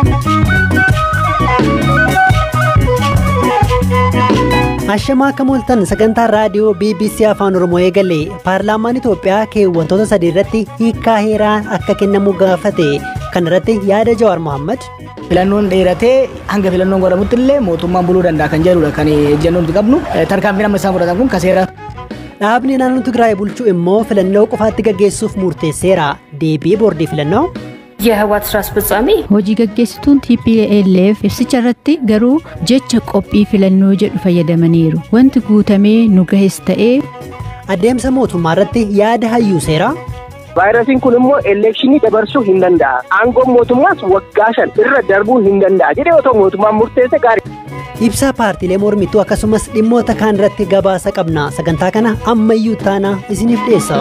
Ashamaa akka mooltan sagantaa raadiyoo BBC Afaan Oromoo eegale paarlaamaan Itoophiyaa keewwantoota sadii irratti hiikkaa heeraa akka kennamu gaafate kan irratti yaada Jawaar Mohaammed. Filannoon dheeratee hanga filannoon godhamutti illee mootummaan buluu danda'a kan jedhudha kan ejjennoon nuti qabnu tarkaanfiin amma isaan fudhatan kun kaseera. Dhaabni naannoo Tigraay bulchuu immoo filannoo qofaatti gaggeessuuf murteesseera. Deebii boordii filannoo. የህወሓት ስራ አስፈጻሚ Hojii gaggeessituun TPLF ibsicha irratti garuu jecha qophii filannoo jedhu fayyadamaniiru. Wanti guutamee nu gahes ta'ee Adeemsa mootummaa irratti yaada hayyuu seeraa. vaayirasiin kun immoo elekshinii dabarsuu hin danda'a. Aangoon mootummaas waggaa shan irra darbuu hin danda'a. Jedhee otoo mootummaan murteesse gaarii. Ibsaa paartiilee mormituu akkasumas dhimmoota kaan irratti gabaasa qabna. Sagantaa kana ammayyuu taanaa isiniif dhiyeessa.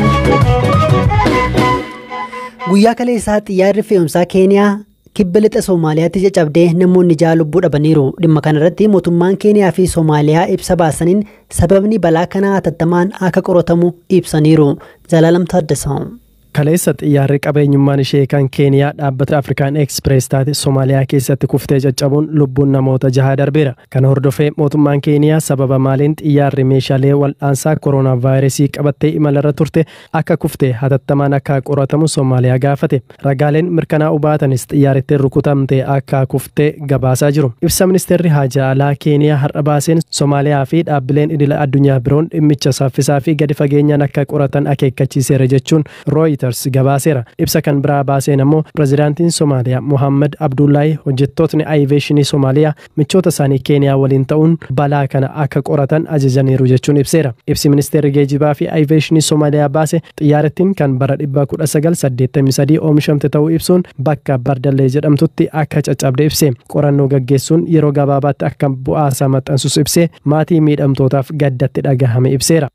Guyyaa kaleessaa xiyyaarri fe'umsaa Keeniyaa kibba lixa Soomaaliyaatti caccabdee namoonni ja'a lubbuu dhabaniiru. Dhimma kanarratti mootummaan Keeniyaa fi Soomaaliyaa ibsa baasaniin sababni balaa kanaa hatattamaan akka qoratamu ibsaniiru. Zalaalam Taaddasaa. Kaleessa xiyyaarri qabeenyummaan ishee kan Keeniyaa dhaabbata Afrikaan Eksprees taate Somaaliyaa keessatti kuftee caccabuun lubbuun namoota jaha darbeera. Kana hordofee mootummaan Keeniyaa sababa maaliin xiyyaarri meeshaalee wal'aansaa kooroonaa vaayirasii qabattee imalarra turte akka kuftee hatattamaan akka qoratamu Somaaliyaa gaafate. Ragaaleen mirkanaa'uu baatanis xiyyaarrittiin rukutamtee akka kuftee gabaasaa jiru. Ibsa ministeerri haajaa alaa Keeniyaa har'a baaseen Somaaliyaa fi dhaabbileen idila addunyaa biroon dhimmicha saffisaa fi gadi fageenyaan akka qoratan akeekkachiiseera jechuun Reuters gabaaseera. Ibsa kan biraa baaseen ammoo pirezidaantiin Somaaliyaa Mohaammed Abdullaahi hojjettootni ayiveeshinii Somaaliyaa michoota isaanii Keeniyaa waliin ta'uun balaa kana akka qoratan ajajaniiru jechuun ibseera. Ibsi ministeerri geejibaa fi ayiveeshinii Somaaliyaa baase xiyyaarittiin kan bara 1983 oomishamte ta'uu ibsuun bakka Bardallee jedhamtutti akka caccabde ibse. Qorannoo gaggeessuun yeroo gabaabaatti akka bu'aasaa maxxansus ibsee maatii miidhamtootaaf gaddatti dhagahame ibseera.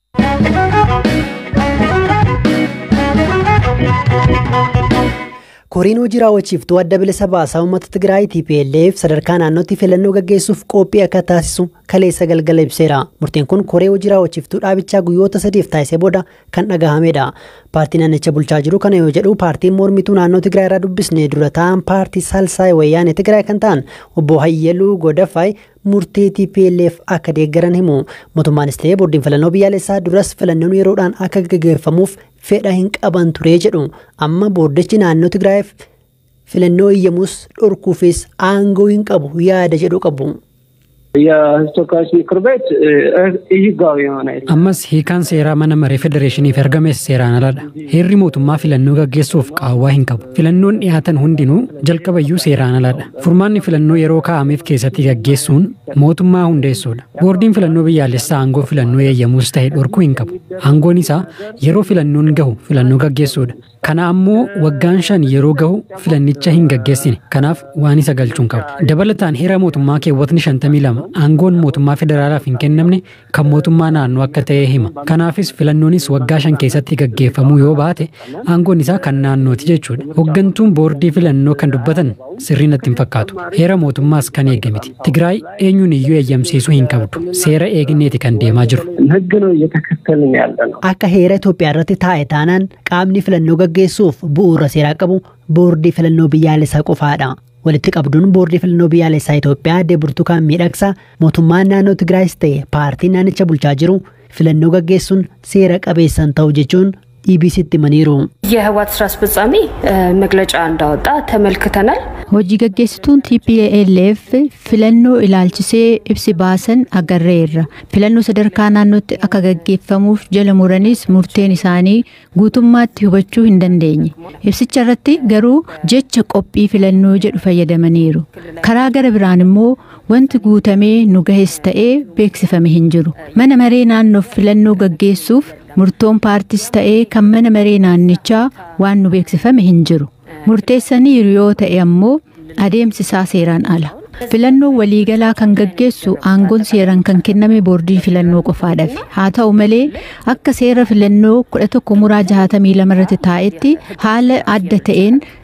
Koriin hojii raawwachiiftuu adda bilisa baasaa uummata Tigraay TPLF sadarkaa naannootti filannoo gaggeessuuf qophii akka taasisu kaleessa galgala ibseera. Murtiin kun koree hojii raawwachiiftuu dhaabichaa guyyoota sadiif taasisee booda kan dhagahamedha. Paartiin naannicha bulchaa jiru kana yoo jedhu paartiin mormituu naannoo Tigraay irraa dubbisne dura ta'an paartii Salsaay Wayyaanee Tigraay kan ta'an obbo Hayyaluu Godafaay murtee TPLF akka deeggaran himu. Mootummaanis ta'ee boordiin filannoo biyyaalessaa duras filannoon yeroodhaan akka gaggeeffamuuf fedha hin qaban ture jedhu. Amma boordichi naannoo Tigraayiif filannoo iyyamus dhorkuufis aangoo hin qabu yaada jedhu qabu. የተወካዮች ምክር ቤት ህጋዊ የሆነ ammas hiikaan seeraa mana maree federeeshiniif ergames seeraan aladha heerri mootummaa filannoo gaggeessuuf qaawwaa hin qabu filannoon dhiyaatan hundinuu jalqabayyuu seeraan aladha furmaanni filannoo yeroo kaa'ameef keessatti gaggeessuun mootummaa hundeessuudha boordiin filannoo biyyaalessaa aangoo filannoo eeyyamuus ta'e dhorkuu hin qabu aangoon isaa yeroo filannoon gahu filannoo gaggeessuudha kana ammoo waggaan shan yeroo gahu filannicha hin gaggeessine kanaaf waan isa galchuun qabu dabalataan heera mootummaa keewwatni shantamii lama aangoon mootummaa federaalaaf hin kennamne kan mootummaa naannoo akka ta'e hima kanaafis filannoonis waggaa shan keessatti gaggeeffamuu yoo baate aangoon isaa kan naannooti jechuudha hoggantuun boordii filannoo kan dubbatan sirrii natti hin fakkaatu heera mootummaas kan eegamiti tigraay eenyuun iyyuu eeyyamsiisuu hin qabdu seera eegneeti kan deemaa jiru ህግ ነው እየተከተልን ያለ ነው። Akka heera Itoophiyaa irratti taa'e taanaan qaamni filannoo gaggeessuuf bu'uura seeraa qabu boordii filannoo biyyaalessaa qofaadha. Walitti qabduun boordii filannoo biyyaalessaa Itoophiyaa adde Burtukaan Miidhagsaa mootummaan naannoo Tigraayis ta'e paartiin naannicha bulchaa jiru filannoo gaggeessuun seera qabeessan ta'u jechuun EBCtti himaniiru. የህወሓት ስራ አስፈጻሚ መግለጫ እንዳወጣ ተመልክተናል። hojii gaggeessituun TPLF filannoo ilaalchisee ibsi baasan agarreerra. Filannoo sadarkaa naannootti akka gaggeeffamuuf jala muranis murteen isaanii guutummaatti hubachuu hin dandeenye. Ibsicha irratti garuu jecha qophii filannoo jedhu fayyadamaniiru. Karaa gara biraan immoo wanti guutamee nu gahes ta'ee beeksifame hin jiru. Mana maree naannoof filannoo gaggeessuuf murtoon paartis ta'ee kan mana maree naannichaa waan nu beeksifame hin jiru. Murteessaniiru yoo ta'e ammoo adeemsi isaa seeraan ala. Filannoon waliigalaa kan gaggeessu aangoon seeraan kan kenname boordii filannoo qofaadhaaf. Haa ta'u malee akka seera filannoo kudha tokko muraa jahatamii lama irratti taa'etti haala adda ta'een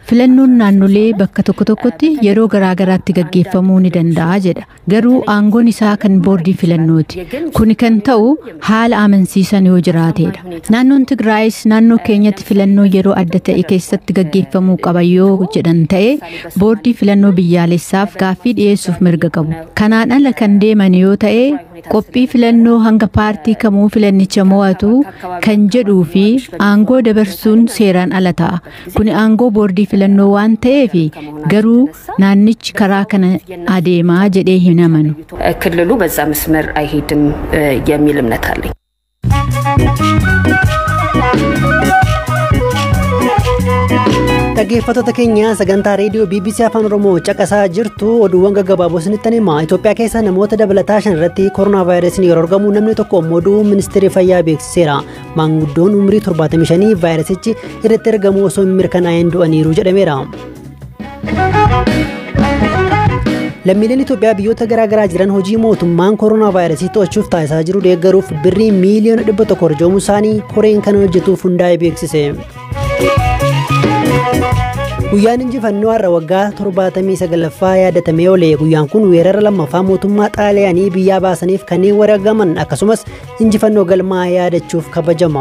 Filannoon naannolee bakka tokko tokkotti yeroo garaagaraatti gaggeeffamuu ni danda'a jedha. Garuu aangoon isaa kan boordii filannooti. Kuni kan ta'u haala amansiisan yoo jiraatedha. Naannoon Tigraayis naannoo keenyatti filannoo yeroo adda ta'e keessatti gaggeeffamuu qaba yoo jedhan ta'e boordii filannoo biyyaalessaaf gaaffii dhiyeessuuf mirga qabu. Kanaan ala kan deeman yoo ta'e qophii filannoo hanga paartii kamuu filannicha mo'atu kan jedhuu fi aangoo dabarsuun seeraan ala ta'a. Kuni aangoo boordii filannoo waan ta'eef garuu naannichi karaa kana adeemaa jedhee hin amanu. ክልሉ በዛ መስመር አይሄድም የሚል እምነት አለኝ። Dhaggeeffattoota keenya sagantaa reediyoo BBC Afaan Oromoo caqasaa jirtu oduuwwan gaggabaaboo isinitti hima. Itoophiyaa keessa namoota dabalataa shan irratti koronaa vaayirasiin yeroo argamu namni tokko immoo du'uu ministeerri fayyaa beeksiseera. Maanguddoon umurii 75 vaayirasichi irratti argamu osoo hin mirkanaa'in du'aniiru jedhameera. Lammiileen Itoophiyaa biyyoota garaagaraa jiran hojii mootummaan koronaa vaayirasii to'achuuf taasisaa jiru deeggaruuf birrii miiliyoona dhibba tokko arjoomuu isaanii koreen kana hojjetuuf hundaa'e beeksise. Guyyaan injifannoo har'a waggaa 79ffaa yaadatamee oole. Guyyaan kun weerara lammaffaa mootummaa xaaliyaanii biyyaa baasaniif kanneen wareegaman akkasumas injifannoo galmaa yaadachuuf kabajama.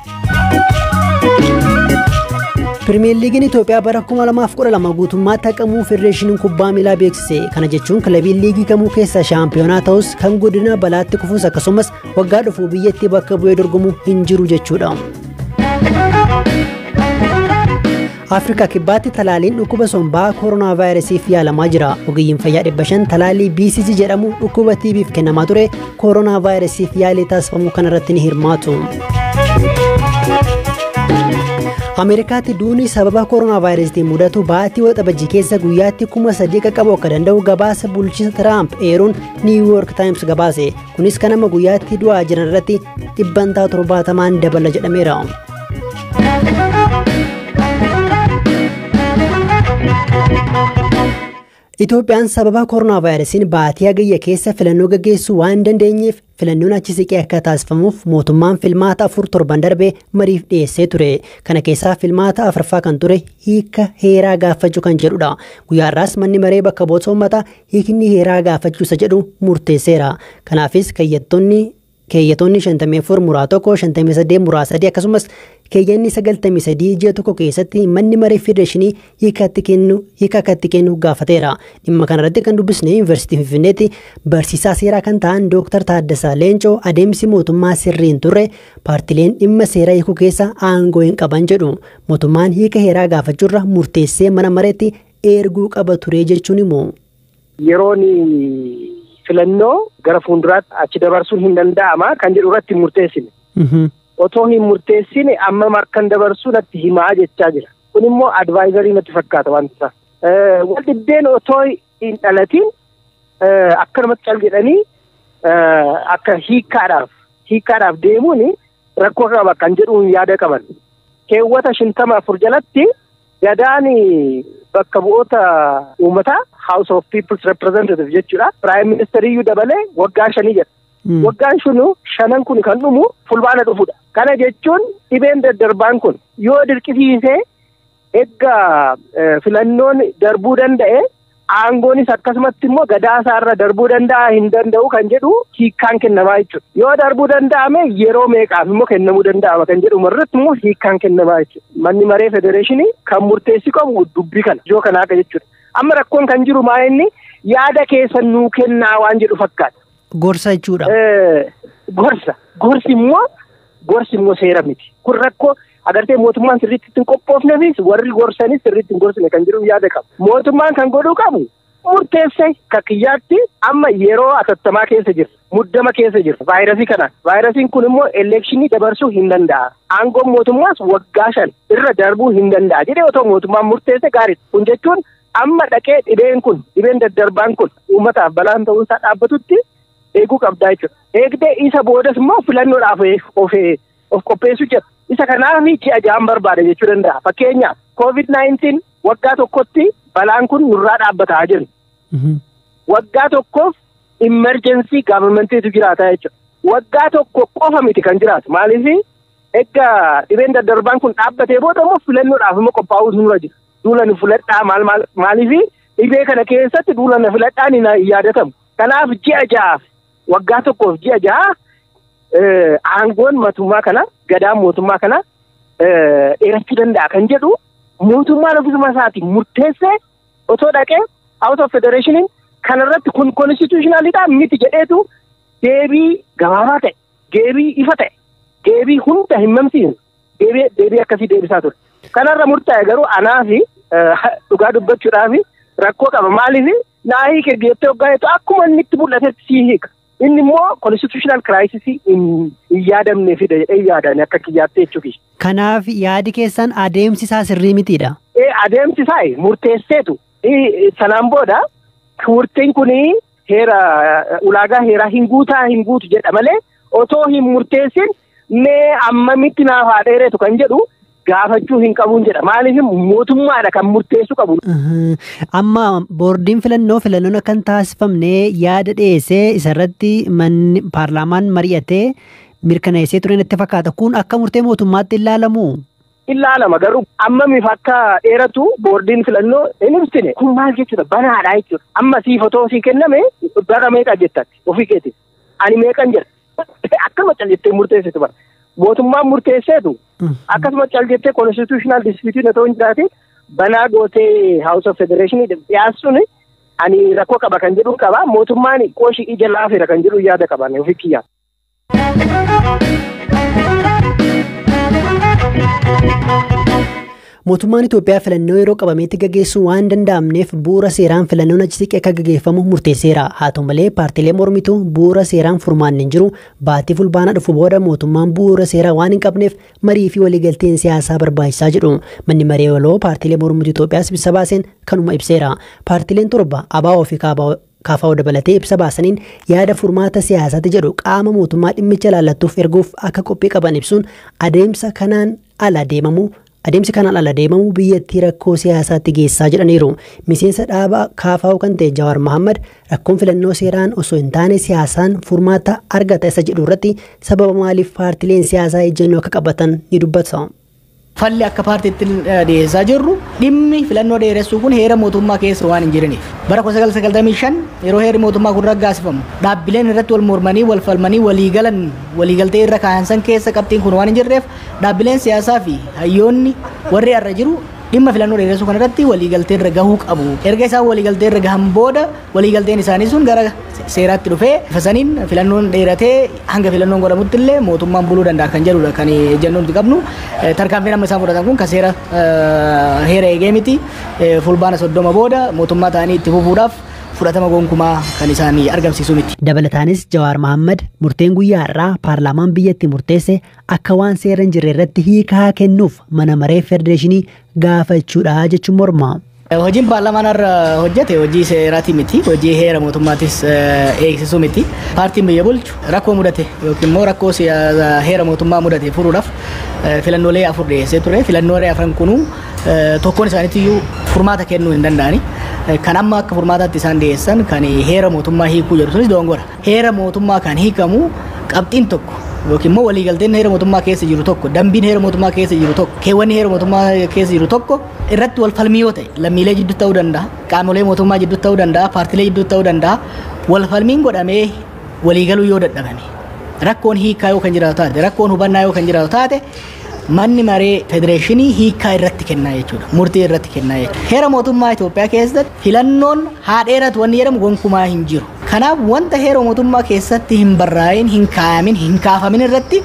Pirimeer Liigiin Itoophiyaa bara 2012 guutummaatti haqamuu Federeeshiniin Kubbaa Miilaa beeksise. Kana jechuun kilabiin liigii kamuu keessaa shaampiyoonaa ta'us kan godina balaatti kufuus akkasumas waggaa dhufu biyyattii bakka bu'ee dorgomu hin jiru jechuudha. Afrikaa kibbaatti talaaliin dhukkuba sombaa koronaa vaayirasiif yaalamaa jira. Ogeeyyiin fayyaa dhibba shan talaalii BCG jedhamu dhukkuba TB'f kennamaa ture koronaa vaayirasiif yaalii taasifamu kanarratti ni hirmaatu. Ameerikaatti duuni sababa koronaa vaayirasiitiin mudatu baatii waxabajjii keessa guyyaatti kuma sadii qaqqabu akka danda'u gabaasa bulchiinsa Tiraamp eeruun Niiw Yoork Taayims gabaase. Kunis kan amma guyyaatti du'aa jiran irratti dhibbantaa torbaatamaan dabala jedhameera. Itoophiyaan sababa koronaa vaayirasiin baatii hagayya keessa filannoo gaggeessuu waan dandeenyeef filannoon achi siqee akka taasifamuuf mootummaan filmaata afur torban darbee mariif dhiyeessee ture. Kana keessaa filmaata afraffaa kan ture hiika heeraa gaafachuu kan jedhudha. Guyyaa irraas manni maree bakka bu'oota uummataa hiikni heeraa gaafachuu isa jedhu murteesseera. Kanaafis keeyyattoonni keeyyatoonni 54 muraa tokko 58 muraa sadii akkasumas keeyyanni 93 ji'a tokko keessatti manni maree federeeshinii hiikatti kennu hiika akkatti kennu gaafateera dhimma kanarratti kan dubbisne yuunivarsiitii finfinneetti barsiisaa seeraa kan ta'an dooktar Taaddasaa Leencoo adeemsi mootummaa sirriin turre paartileen dhimma seeraa hiikuu keessa aangoo hin qaban jedhu mootummaan hiika heeraa gaafachuurra murteessee mana mareetti erguu qaba ture jechuun immoo. Yeroon filannoo gara fuulduraatti achi dabarsuun hin danda'ama kan jedhu irratti hin murteessine. Otoo hin murteessine amma markan dabarsuu natti himaa jechaa jira. Kun immoo advaayizarii natti fakkaata wanti isaa. Wal dhibbeen otoo hin dhalatiin akkanumatti cal jedhanii akka hiikkaadhaaf hiikkaadhaaf deemuun rakkoo qaba kan jedhuun yaada qaban. Keewwata shintama afur jalatti gadaan bakka bu'oota uummataa House of People's Representative jechuudha. Prime Ministeriyyuu dabalee waggaa shanii jedha. Waggaan shunu shanan kun kan dhumu fulbaana dhufudha. Kana jechuun dhibeen daddarbaan kun yoo dirqisiisee egaa filannoon darbuu danda'e aangoonis akkasumatti immoo gadaasaarra darbuu danda'a hin danda'u kan jedhu hiikkaan kennamaa jechuudha. Yoo darbuu danda'ame yeroo meeqaaf immoo kennamuu danda'ama kan jedhu irratti immoo hiikkaan kennamaa jechuudha. Manni maree federeeshinii kan murteessi qabu dubbii kana ijoo kanaa jechuudha. Amma rakkoon kan jiru maa inni yaada keessa nuu kennaa waan jedhu fakkaata. Gorsa jechuudha. Gorsa. Gorsi immoo gorsi immoo seera miti. Kun rakkoo agartee mootummaan sirriitti ittiin qophoofneefis warri gorsanis sirriitti hin gorsine kan jedhu yaada qabu. Mootummaan kan godhuu qabu murteesse kakiyyaatti amma yeroo atattamaa keessa jirra. Muddama keessa jirra. Vaayirasii kanaan. Vaayirasiin kun immoo elekshinii dabarsuu hin danda'a. Aangoon mootummaas waggaa shan irra darbuu hin danda'a. Jedhee otoo mootummaan murteesse gaariidha. Kun jechuun amma dhaqee dhibeen kun dhibeen daddarbaan kun uummataaf balaan ta'uusaa dhaabbatutti eeguu qabdaa jechuudha. Eegdee isa boodas immoo filannoodhaaf of of qopheessuu jira. Isa kanaaf ji'a ja'an barbaada jechuu danda'a. Fakkeenyaaf COVID-19 waggaa tokkotti balaan kun nurraa dhaabbataa jiru. Waggaa tokkoof immerjensii gaavamentiitu jiraata jechuudha. Waggaa tokko qofa miti kan jiraatu. Maaliif egaa dhibeen daddarbaan kun dhaabbatee booda immoo filannoodhaaf immoo qophaa'uutu nurra jira. duula ni filadhaa maal maal maaliifi dhibee kana keessatti duula na filadhaan hin yaadatamu. Kanaaf ji'a ja'aaf waggaa tokkoof ji'a ja'a aangoon mootummaa kana gadaan mootummaa kana dheerachuu danda'a kan jedhu mootummaan ofisuma isaatiin murteessee otoo dhaqee out of federationiin kanarratti kun konstitutionalidha miti jedheetu deebii gabaabaa ta'e deebii ifa ta'e deebii hunda hin mamsiisne deebii deebii akkasii deebisaa ture. Kanarra murtaa'e garuu anaa fi dhugaa dubbachuudhaaf rakkoo qaba maaliif naa hiike jettee hoggaa jettu akkuma inni itti mul'atetti sii hiika. Inni immoo constitutional crisis hin yaadamne fida jedhee yaadame akka kiyyaatti jechuufi. Kanaaf yaadi keessan adeemsi isaa sirrii mitiidha. Ee adeemsi isaa murteesseetu sanaan booda murteen kun heera ulaagaa heeraa hin guutaa hin guutu jedha malee otoo hin murteessin mee ammamitti naaf haa dheereetu kan jedhu gaafachuu hin qabuun jedha maaliif mootummaadha kan murteessu qabu. Amma boordiin filannoo filannoon akka hin taasifamne yaada dhiyeessee isarratti manni paarlaamaan mari'atee mirkaneessee ture natti fakkaata kun akka murtee mootummaatti ilaalamu. Ilaalama garuu ammamiif akka dheeratu boordiin filannoo hin ibsine kun maal jechuudha banaadha jechuudha amma siif otoo sii kenname bara meeqa jettatti ofii keetiin ani meeqan jedha akkasuma cal jettee murteessitu bara. mootummaan murteesseetu akkasuma cal jettee constitutional dispute otoo hin jiraate banaa gootee house of federation dhiyaassuun ani rakkoo qaba kan jedhu qaba mootummaan qooshi ija laafeera kan jedhu yaada qaban ofii kiyyaa. Mootummaan Itoophiyaa filannoo yeroo qabameetti gaggeessuu waan danda'amneef bu'uura seeraan filannoon achi siqee akka gaggeeffamu murteesseera. Haa ta'u malee paartiilee mormituu bu'uura seeraan furmaanni hin jiru baatii fulbaana dhufu booda mootummaan bu'uura seeraa waan hin qabneef marii fi waliigalteen siyaasaa barbaachisaa jedhu. Manni maree waloo paartiilee mormituu Itoophiyaas ibsa baaseen kanuma ibseera. Paartiileen torba ABO fi KFO dabalatee ibsa baasaniin yaada furmaata siyaasaati jedhu qaama mootummaa dhimmicha ilaallattuuf erguuf akka qophii qaban ibsuun adeemsa kanaan ala deemamu adeemsi kanaan ala deemamu biyyattii rakkoo siyaasaatti geessaa jedhaniiru miseensa dhaaba KFO kan ta'e Jawaar Mohammad rakkoon filannoo seeraan osoo hin taane siyaasaan furmaata argata isa jedhu irratti sababa maaliif paartileen siyaasaa ejjennoo akka qabatan ni dubbata. Falli akka paartiitti dhiyeessaa jirru dhimmi filannoo dheeressuu kun heera mootummaa keessa waan hin jiraniif. Bara 1995 yeroo heerri mootummaa kun raggaasifamu dhaabbileen irratti wal mormanii wal falmanii waliigalan waliigaltee irra kaayan san keessa qabxiin kun waan hin jirreef dhaabbileen siyaasaa fi hayyoonni warri irra jiru dhimma filannoo dheeressuu kanarratti waliigaltee irra gahuu qabu. Erga isaan waliigaltee irra gahan booda waliigalteen isaanii sun gara seeraatti dhufee fasaniin filannoon dheeratee hanga filannoon godhamutti illee mootummaan buluu danda'a kan jedhudha kan ejjennoo nuti qabnu. Tarkaanfiin amma isaan fudhatan kun kan seera heera eegee miti fulbaana soddoma booda mootummaa ta'anii itti fufuudhaaf fudhatama gonkumaa kan isaan argamsiisu miti. Dabalataanis Jawaar Mohammad murteen guyyaa irraa paarlaamaan biyyatti murteesse akka waan seera hin jirre irratti hiikaa kennuuf mana maree federeeshinii gaafachuudha jechuun morma. Hojiin paarlaamaan irra hojjete hojii seeraati miti hojii heera mootummaatis eegsisuu miti paartiin biyya bulchu rakkoo mudate yookiin immoo rakkoo heera mootummaa mudate furuudhaaf filannoolee afur dhiyeessee ture filannoolee afran kunuu tokkoon isaaniitiyyuu furmaata kennuu hin danda'ani. Kan amma akka furmaataatti isaan dhiyeessan kan heera mootummaa hiikuu jedhu sunis doongora. Heera mootummaa kan hiikamu qabxiin tokko yookiin immoo waliigalteen heera mootummaa keessa jiru tokko dambiin heera mootummaa keessa jiru tokko keewwanni heera mootummaa keessa jiru tokko irratti wal falmii yoo ta'e lammiilee jidduu ta'uu danda'a qaamolee mootummaa jidduu ta'uu danda'a paartilee jidduu ta'uu danda'a wal falmiin godhamee waliigaluu yoo dadhabame rakkoon hiikaa yoo kan jiraatu taate rakkoon hubannaa yoo kan jiraatu taate manni maree federeeshinii hiikaa irratti kennaa jechuudha murtii irratti kennaa jechuudha heera mootummaa Itoophiyaa keessatti filannoon haa dheeratu wanni jedhamu gonkumaa hin jiru kanaaf wanta heera mootummaa keessatti hin barraa'in hin kaayamin hin kaafamin irratti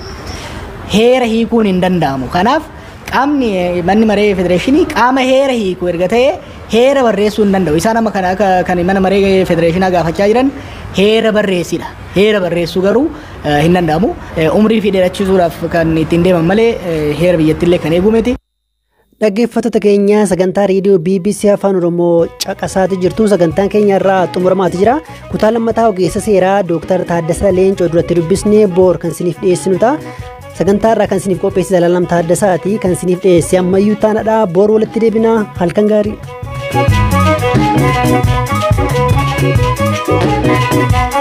heera hiikuun hin danda'amu kanaaf qaamni manni maree federeeshinii qaama heera hiiku erga ta'e heera barreessuu hin danda'u isaan amma kana kan mana maree federeeshinaa gaafachaa jiran heera barreessidha heera barreessuu garuu hin danda'amu umrii fi dheerachiisuudhaaf kan ittiin deeman malee heera biyyattiillee kan eegu miti. Dhaggeeffattoota keenya sagantaa reediyoo BBC Afaan Oromoo caqasaati jirtu sagantaan keenya irraa xumuramaati jira. Kutaa lammataa ogeessa seeraa Dooktar Taaddasaa Leencoo duratti dubbisnee boor kan isiniif dhiyeessinu ta'a. Sagantaa irraa kan isiniif qopheesse Zalaalam Taaddasaati kan isiniif dhiyeesse ammayyuu taanadha. Boor walitti deebinaa halkan gaarii.